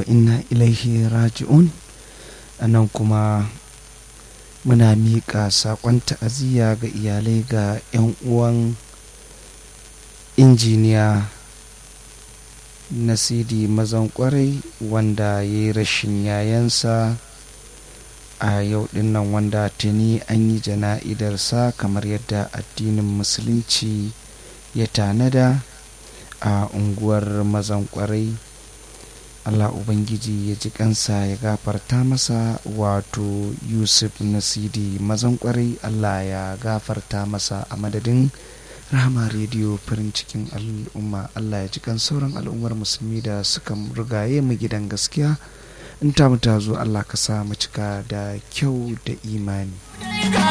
wa inna ilaihi raji'un a nan kuma muna miƙa saƙon ta'aziyya ga iyalai ga 'yan uwan injiniya nasidi mazan kwarai wanda ya yi rashin yayansa a yau dinnan wanda tuni an yi jana'idarsa kamar yadda addinin musulunci ya tanada a unguwar mazan kwarai allah ubangiji ya ji kansa ya gafarta masa wato yusuf nasidi mazan kwarai allah ya gafarta masa a madadin rahama rediyo farin cikin al'umma allah ya ji kan sauran al'ummar musulmi da suka rigaye mu gidan gaskiya in ta mu ta zo allah ka sa mu cika da kyau da imani